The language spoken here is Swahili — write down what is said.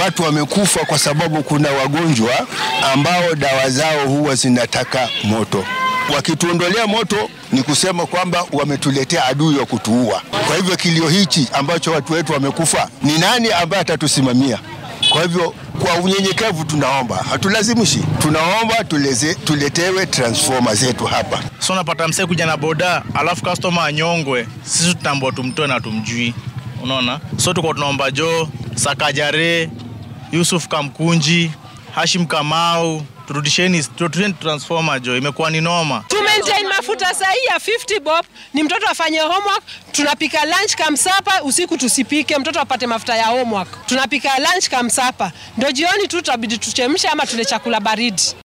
watu wamekufa kwa sababu kuna wagonjwa ambao dawa zao huwa zinataka moto. Wakituondolea moto ni kusema kwamba wametuletea adui wa kutuua. Kwa hivyo kilio hichi ambacho watu wetu wamekufa, ni nani ambaye atatusimamia? Kwa hivyo kwa unyenyekevu tunaomba, hatulazimishi, tunaomba tuleze, tuletewe transformer zetu hapa. So unapata msee kuja na boda alafu customer anyongwe, sisi tutambua tumtoe na tumjui, unaona. So tuko tunaomba Jo Sakajare, Yusuf Kamkunji, Hashim Kamau, turudisheni turudisheni transformer Jo, imekuwa ni noma. To maintain mafuta sahi ya 50 bob ni mtoto afanye homework, tunapika lunch kamsapa, usiku tusipike, mtoto apate mafuta ya homework. Tunapika lunch kamsapa, ndio jioni tu tutabidi tuchemshe ama tule chakula baridi.